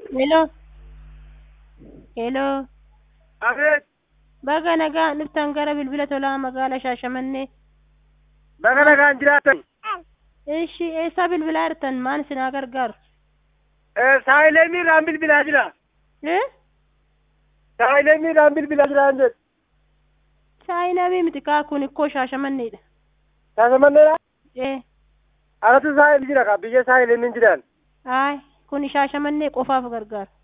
Hello. Hello. Abeet, Baga nagaa dhuftan gara bilbila tolaa magaalaa Shaashamannee. baga nagaan jiraatan. Ishi eessaa bilbilaa jirtan maal isinaa gargaaru? Saayilee miirraan bilbilaa jira. Eh? Saayilee miirraan bilbilaa jira hin jedhu. Saayinaa miti kaa kun ikkoo Shaashamanneedha. Shaashamanneedha. Eh. Alatu saayil jira ka biyya saayilee min jiran. Aay kun Shaashamannee qofaaf gargaara.